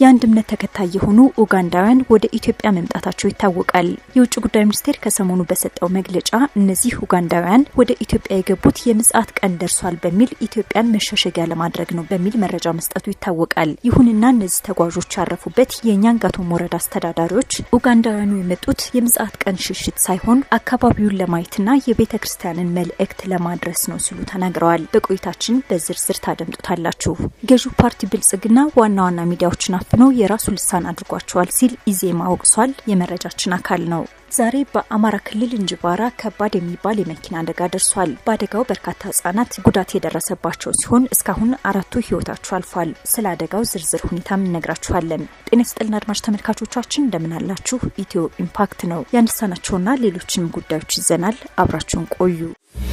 የአንድ እምነት ተከታይ የሆኑ ኡጋንዳውያን ወደ ኢትዮጵያ መምጣታቸው ይታወቃል። የውጭ ጉዳይ ሚኒስቴር ከሰሞኑ በሰጠው መግለጫ እነዚህ ኡጋንዳውያን ወደ ኢትዮጵያ የገቡት የምጽአት ቀን ደርሷል በሚል ኢትዮጵያን መሸሸጊያ ለማድረግ ነው በሚል መረጃ መስጠቱ ይታወቃል። ይሁንና እነዚህ ተጓዦች ያረፉበት የኛንጋቶም ወረዳ አስተዳዳሪዎች ኡጋንዳውያኑ የመጡት የምጽአት ቀን ሽሽት ሳይሆን አካባቢውን ለማየትና የቤተ ክርስቲያንን መልእክት ለማድረስ ነው ሲሉ ተናግረዋል። በቆይታችን በዝርዝር ታደምጡታላችሁ። ገዢው ፓርቲ ብልጽግና ዋና ዋና ሚዲያዎችን አፍኖ የራሱ ልሳን አድርጓቸዋል ሲል ኢዜማ ወቅሷል። የመረጃችን አካል ነው። ዛሬ በአማራ ክልል እንጅባራ ከባድ የሚባል የመኪና አደጋ ደርሷል። በአደጋው በርካታ ህጻናት ጉዳት የደረሰባቸው ሲሆን እስካሁን አራቱ ህይወታቸው አልፏል። ስለ አደጋው ዝርዝር ሁኔታም እነግራችኋለን። ጤና ይስጥልና አድማጭ ተመልካቾቻችን እንደምን አላችሁ? ኢትዮ ኢምፓክት ነው ያነሳናቸውና ሌሎችንም ጉዳዮች ይዘናል። አብራችሁን ቆዩ።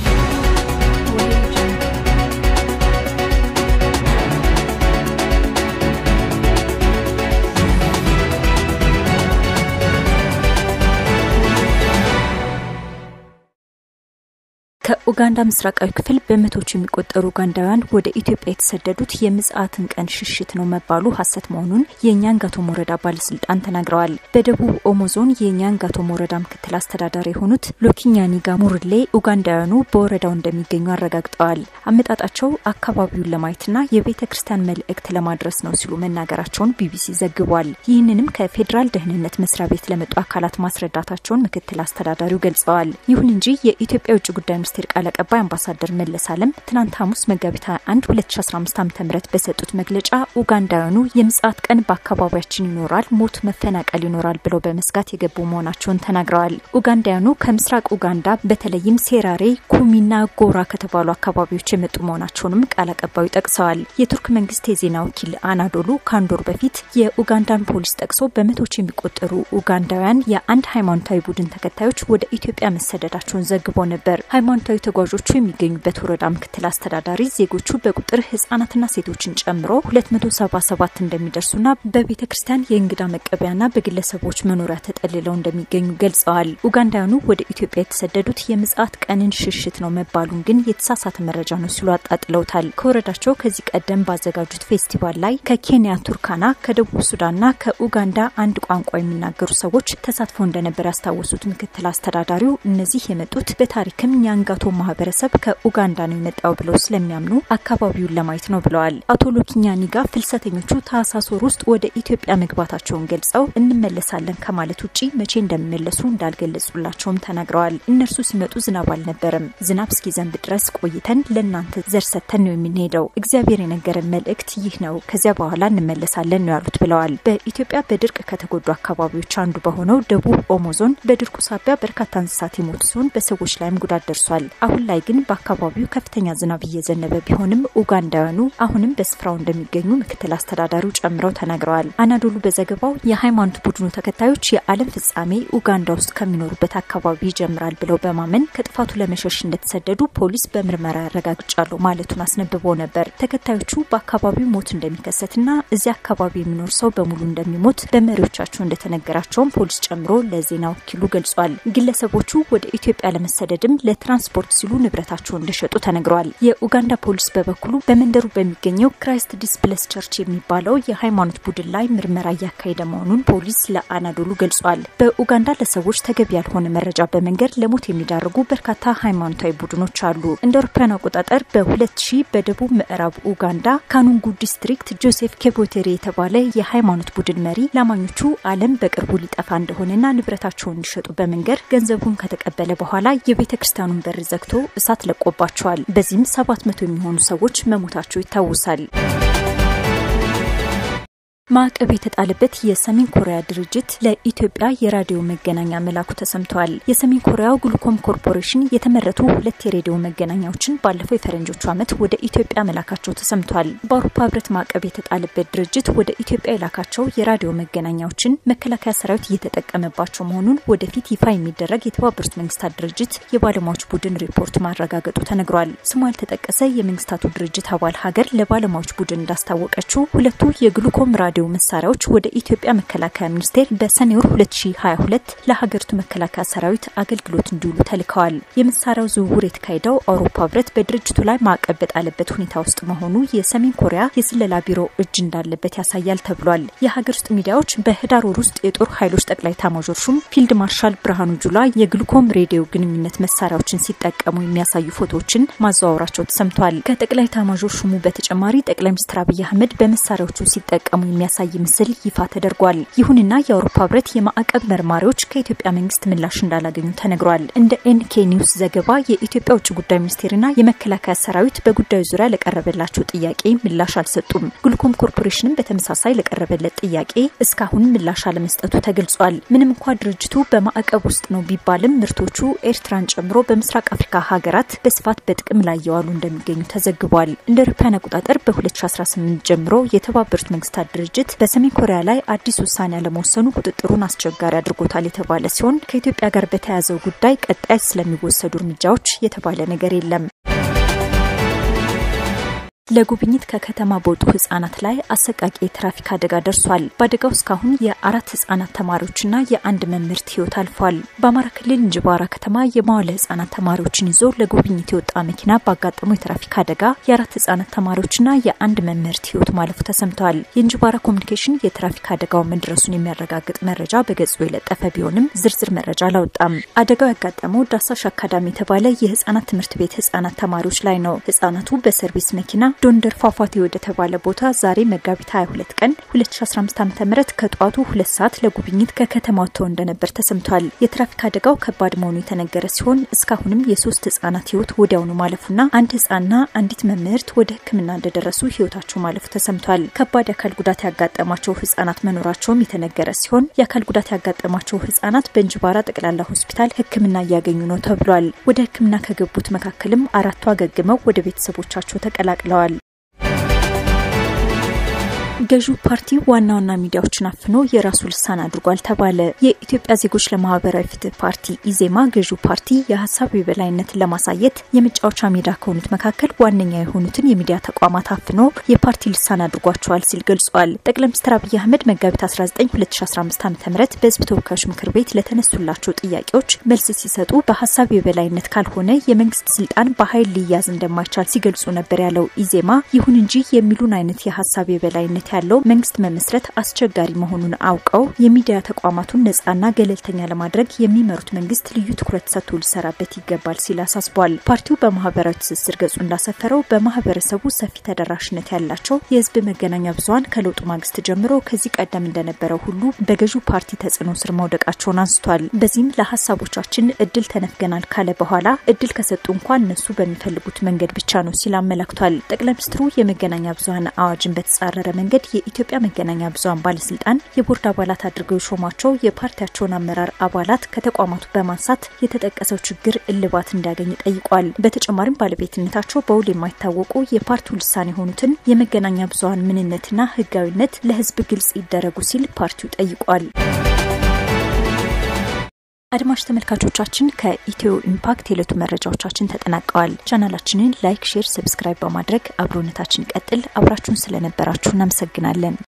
ከኡጋንዳ ምስራቃዊ ክፍል በመቶዎች የሚቆጠሩ ኡጋንዳውያን ወደ ኢትዮጵያ የተሰደዱት የምጽአትን ቀን ሽሽት ነው መባሉ ሀሰት መሆኑን የኛንጋቶም ወረዳ ባለስልጣን ተናግረዋል። በደቡብ ኦሞ ዞን የኛንጋቶም ወረዳ ምክትል አስተዳዳሪ የሆኑት ሎኪኛኒጋ ሙርሌ ኡጋንዳውያኑ በወረዳው እንደሚገኙ አረጋግጠዋል። አመጣጣቸው አካባቢውን ለማየትና የቤተ ክርስቲያን መልእክት ለማድረስ ነው ሲሉ መናገራቸውን ቢቢሲ ዘግቧል። ይህንንም ከፌዴራል ደህንነት መስሪያ ቤት ለመጡ አካላት ማስረዳታቸውን ምክትል አስተዳዳሪው ገልጸዋል። ይሁን እንጂ የኢትዮጵያ የውጭ ጉዳይ ሚኒስቴር ቃል አቀባይ አምባሳደር መለስ አለም ትናንት ሐሙስ መጋቢት 21 2015 ዓ ም በሰጡት መግለጫ ኡጋንዳውያኑ የምጽአት ቀን በአካባቢያችን ይኖራል፣ ሞት፣ መፈናቀል ይኖራል ብለው በመስጋት የገቡ መሆናቸውን ተናግረዋል። ኡጋንዳውያኑ ከምስራቅ ኡጋንዳ በተለይም ሴራሬ፣ ኩሚና ጎራ ከተባሉ አካባቢዎች የመጡ መሆናቸውንም ቃል አቀባዩ ጠቅሰዋል። የቱርክ መንግስት የዜና ወኪል አናዶሉ ከአንድ ወር በፊት የኡጋንዳን ፖሊስ ጠቅሶ በመቶዎች የሚቆጠሩ ኡጋንዳውያን የአንድ ሃይማኖታዊ ቡድን ተከታዮች ወደ ኢትዮጵያ መሰደዳቸውን ዘግቦ ነበር። ሃይማኖታዊ ተጓዦቹ የሚገኙበት ወረዳ ምክትል አስተዳዳሪ ዜጎቹ በቁጥር ህጻናትና ሴቶችን ጨምሮ 277 እንደሚደርሱና በቤተ ክርስቲያን የእንግዳ መቀበያና በግለሰቦች መኖሪያ ተጠልለው እንደሚገኙ ገልጸዋል። ኡጋንዳውያኑ ወደ ኢትዮጵያ የተሰደዱት የምጽአት ቀንን ሽሽት ነው መባሉን ግን የተሳሳተ መረጃ ነው ሲሉ አጣጥለውታል። ከወረዳቸው ከዚህ ቀደም ባዘጋጁት ፌስቲቫል ላይ ከኬንያ ቱርካና፣ ከደቡብ ሱዳንና ከኡጋንዳ አንድ ቋንቋ የሚናገሩ ሰዎች ተሳትፎ እንደነበር ያስታወሱት ምክትል አስተዳዳሪው እነዚህ የመጡት በታሪክም ኛንጋቶ ማህበረሰብ ከኡጋንዳ ነው የመጣው ብለው ስለሚያምኑ አካባቢውን ለማየት ነው ብለዋል። አቶ ሎኪኛኒጋ ፍልሰተኞቹ ታህሳስ ወር ውስጥ ወደ ኢትዮጵያ መግባታቸውን ገልጸው እንመለሳለን ከማለት ውጭ መቼ እንደሚመለሱ እንዳልገለጹላቸውም ተናግረዋል። እነርሱ ሲመጡ ዝናብ አልነበረም። ዝናብ እስኪዘንብ ድረስ ቆይተን ለእናንተ ዘር ሰጥተን ነው የምንሄደው። እግዚአብሔር የነገረን መልእክት ይህ ነው። ከዚያ በኋላ እንመለሳለን ነው ያሉት ብለዋል። በኢትዮጵያ በድርቅ ከተጎዱ አካባቢዎች አንዱ በሆነው ደቡብ ኦሞ ዞን በድርቁ ሳቢያ በርካታ እንስሳት የሞቱ ሲሆን በሰዎች ላይም ጉዳት ደርሷል። አሁን ላይ ግን በአካባቢው ከፍተኛ ዝናብ እየዘነበ ቢሆንም ኡጋንዳውያኑ አሁንም በስፍራው እንደሚገኙ ምክትል አስተዳዳሪው ጨምረው ተናግረዋል። አናዶሉ በዘገባው የሃይማኖት ቡድኑ ተከታዮች የዓለም ፍጻሜ ኡጋንዳ ውስጥ ከሚኖሩበት አካባቢ ይጀምራል ብለው በማመን ከጥፋቱ ለመሸሽ እንደተሰደዱ ፖሊስ በምርመራ ያረጋግጫሉ ማለቱን አስነብቦ ነበር። ተከታዮቹ በአካባቢው ሞት እንደሚከሰትና እዚያ አካባቢ የሚኖር ሰው በሙሉ እንደሚሞት በመሪዎቻቸው እንደተነገራቸውም ፖሊስ ጨምሮ ለዜና ወኪሉ ገልጿል። ግለሰቦቹ ወደ ኢትዮጵያ ለመሰደድም ለትራንስፖርት ሲሉ ንብረታቸውን እንደሸጡ ተነግረዋል። የኡጋንዳ ፖሊስ በበኩሉ በመንደሩ በሚገኘው ክራይስት ዲስፕለስ ቸርች የሚባለው የሃይማኖት ቡድን ላይ ምርመራ እያካሄደ መሆኑን ፖሊስ ለአናዶሉ ገልጿል። በኡጋንዳ ለሰዎች ተገቢ ያልሆነ መረጃ በመንገድ ለሞት የሚዳርጉ በርካታ ሃይማኖታዊ ቡድኖች አሉ። እንደ አውሮፓውያን አቆጣጠር በ2000 በደቡብ ምዕራብ ኡጋንዳ ካኑንጉ ዲስትሪክት ጆሴፍ ኬቦቴሬ የተባለ የሃይማኖት ቡድን መሪ ላማኞቹ ዓለም በቅርቡ ሊጠፋ እንደሆነና ንብረታቸውን እንዲሸጡ በመንገድ ገንዘቡን ከተቀበለ በኋላ የቤተ ክርስቲያኑን በር ዘግቶ እሳት ለቆባቸዋል። በዚህም ሰባት መቶ የሚሆኑ ሰዎች መሞታቸው ይታወሳል። ማዕቀብ የተጣለበት የሰሜን ኮሪያ ድርጅት ለኢትዮጵያ የራዲዮ መገናኛ መላኩ ተሰምተዋል። የሰሜን ኮሪያው ግሉኮም ኮርፖሬሽን የተመረቱ ሁለት የሬዲዮ መገናኛዎችን ባለፈው የፈረንጆቹ ዓመት ወደ ኢትዮጵያ መላካቸው ተሰምቷል። በአውሮፓ ሕብረት ማዕቀብ የተጣለበት ድርጅት ወደ ኢትዮጵያ የላካቸው የራዲዮ መገናኛዎችን መከላከያ ሰራዊት እየተጠቀመባቸው መሆኑን ወደፊት ይፋ የሚደረግ የተባበሩት መንግስታት ድርጅት የባለሙያዎች ቡድን ሪፖርት ማረጋገጡ ተነግሯል። ስሙ ያልተጠቀሰ የመንግስታቱ ድርጅት አባል ሀገር ለባለሙያዎች ቡድን እንዳስታወቀችው ሁለቱ የግሉኮም ራዲዮ የሬዲዮ መሳሪያዎች ወደ ኢትዮጵያ መከላከያ ሚኒስቴር በሰኔ ወር 2022 ለሀገሪቱ መከላከያ ሰራዊት አገልግሎት እንዲውሉ ተልከዋል። የመሳሪያው ዝውውር የተካሄደው አውሮፓ ህብረት በድርጅቱ ላይ ማዕቀብ በጣለበት ሁኔታ ውስጥ መሆኑ የሰሜን ኮሪያ የስለላ ቢሮ እጅ እንዳለበት ያሳያል ተብሏል። የሀገር ውስጥ ሚዲያዎች በህዳር ወር ውስጥ የጦር ኃይሎች ጠቅላይ ኤታማዦር ሹም ፊልድ ማርሻል ብርሃኑ ጁላ የግሉኮም ሬዲዮ ግንኙነት መሳሪያዎችን ሲጠቀሙ የሚያሳዩ ፎቶዎችን ማዘዋወራቸው ተሰምቷል። ከጠቅላይ ኤታማዦር ሹሙ በተጨማሪ ጠቅላይ ሚኒስትር አብይ አህመድ በመሳሪያዎቹ ሲጠቀሙ የሚያሳይ ምስል ይፋ ተደርጓል። ይሁንና የአውሮፓ ህብረት የማዕቀብ መርማሪዎች ከኢትዮጵያ መንግስት ምላሽ እንዳላገኙ ተነግሯል። እንደ ኤንኬ ኒውስ ዘገባ የኢትዮጵያ ውጭ ጉዳይ ሚኒስቴርና የመከላከያ ሰራዊት በጉዳዩ ዙሪያ ለቀረበላቸው ጥያቄ ምላሽ አልሰጡም። ግሉኮም ኮርፖሬሽንም በተመሳሳይ ለቀረበለት ጥያቄ እስካሁን ምላሽ አለመስጠቱ ተገልጿል። ምንም እንኳ ድርጅቱ በማዕቀብ ውስጥ ነው ቢባልም ምርቶቹ ኤርትራን ጨምሮ በምስራቅ አፍሪካ ሀገራት በስፋት በጥቅም ላይ የዋሉ እንደሚገኙ ተዘግቧል። እንደ አውሮፓውያን አቆጣጠር በ2018 ጀምሮ የተባበሩት መንግስታት ድርጅት በሰሜን ኮሪያ ላይ አዲስ ውሳኔ አለመወሰኑ ቁጥጥሩን አስቸጋሪ አድርጎታል የተባለ ሲሆን ከኢትዮጵያ ጋር በተያያዘው ጉዳይ ቀጣይ ስለሚወሰዱ እርምጃዎች የተባለ ነገር የለም። ለጉብኝት ከከተማ በወጡ ህጻናት ላይ አሰቃቂ የትራፊክ አደጋ ደርሷል። በአደጋው እስካሁን የአራት ህጻናት ተማሪዎችና የአንድ መምህርት ህይወት አልፏል። በአማራ ክልል እንጅባራ ከተማ የመዋለ ህጻናት ተማሪዎችን ይዞ ለጉብኝት የወጣ መኪና ባጋጠመው የትራፊክ አደጋ የአራት ህጻናት ተማሪዎችና የአንድ መምህርት ህይወት ማለፉ ተሰምተዋል። የእንጅባራ ኮሚኒኬሽን የትራፊክ አደጋው መድረሱን የሚያረጋግጥ መረጃ በገጹ የለጠፈ ቢሆንም ዝርዝር መረጃ አላወጣም። አደጋው ያጋጠመው ዳሳሽ አካዳሚ የተባለ የህጻናት ትምህርት ቤት ህጻናት ተማሪዎች ላይ ነው። ህጻናቱ በሰርቪስ መኪና ዶንደር ፏፏቴ ወደ ተባለ ቦታ ዛሬ መጋቢት 22 ቀን 2015 ዓ.ም ከጠዋቱ ሁለት ሰዓት ለጉብኝት ከከተማ ወጥተው እንደነበር ተሰምቷል። የትራፊክ አደጋው ከባድ መሆኑ የተነገረ ሲሆን እስካሁንም የሶስት ህጻናት ህይወት ወዲያውኑ ማለፉና አንድ ህጻንና አንዲት መምህርት ወደ ሕክምና እንደደረሱ ህይወታቸው ማለፉ ተሰምቷል። ከባድ የአካል ጉዳት ያጋጠማቸው ህጻናት መኖራቸውም የተነገረ ሲሆን የአካል ጉዳት ያጋጠማቸው ህጻናት በእንጅባራ ጠቅላላ ሆስፒታል ሕክምና እያገኙ ነው ተብሏል። ወደ ሕክምና ከገቡት መካከልም አራቱ አገግመው ወደ ቤተሰቦቻቸው ተቀላቅለዋል። ገዢው ፓርቲ ዋና ዋና ሚዲያዎችን አፍኖ የራሱ ልሳን አድርጓል ተባለ። የኢትዮጵያ ዜጎች ለማህበራዊ ፍትህ ፓርቲ ኢዜማ ገዢው ፓርቲ የሀሳብ የበላይነትን ለማሳየት የመጫወቻ ሜዳ ከሆኑት መካከል ዋነኛ የሆኑትን የሚዲያ ተቋማት አፍኖ የፓርቲ ልሳን አድርጓቸዋል ሲል ገልጿል። ጠቅላይ ሚኒስትር አብይ አህመድ መጋቢት 19 2015 ዓ ም በህዝብ ተወካዮች ምክር ቤት ለተነሱላቸው ጥያቄዎች መልስ ሲሰጡ በሀሳብ የበላይነት ካልሆነ የመንግስት ስልጣን በኃይል ሊያዝ እንደማይቻል ሲገልጹ ነበር ያለው ኢዜማ ይሁን እንጂ የሚሉን አይነት የሀሳብ የበላይነት ያለው መንግስት መመስረት አስቸጋሪ መሆኑን አውቀው የሚዲያ ተቋማቱን ነጻና ገለልተኛ ለማድረግ የሚመሩት መንግስት ልዩ ትኩረት ሰጥቶ ሊሰራበት ይገባል ሲል አሳስቧል። ፓርቲው በማህበራዊ ትስስር ገጹ እንዳሰፈረው በማህበረሰቡ ሰፊ ተደራሽነት ያላቸው የህዝብ መገናኛ ብዙሀን ከለውጡ ማግስት ጀምሮ ከዚህ ቀደም እንደነበረው ሁሉ በገዢው ፓርቲ ተጽዕኖ ስር መውደቃቸውን አንስቷል። በዚህም ለሀሳቦቻችን እድል ተነፍገናል ካለ በኋላ እድል ከሰጡ እንኳን እነሱ በሚፈልጉት መንገድ ብቻ ነው ሲል አመላክቷል። ጠቅላይ ሚኒስትሩ የመገናኛ ብዙሀን አዋጅን በተጻረረ መንገድ የኢትዮጵያ መገናኛ ብዙሀን ባለስልጣን የቦርድ አባላት አድርገው የሾሟቸው የፓርቲያቸውን አመራር አባላት ከተቋማቱ በማንሳት የተጠቀሰው ችግር እልባት እንዲያገኝ ጠይቋል። በተጨማሪም ባለቤትነታቸው በውል የማይታወቁ የፓርቲው ልሳን የሆኑትን የመገናኛ ብዙሀን ምንነትና ህጋዊነት ለህዝብ ግልጽ ይደረጉ ሲል ፓርቲው ጠይቋል። አድማጭ ተመልካቾቻችን ከኢትዮ ኢምፓክት የዕለቱ መረጃዎቻችን ተጠናቀዋል። ቻናላችንን ላይክ፣ ሼር፣ ሰብስክራይብ በማድረግ አብሮነታችን ይቀጥል። አብራችሁን ስለነበራችሁ እናመሰግናለን።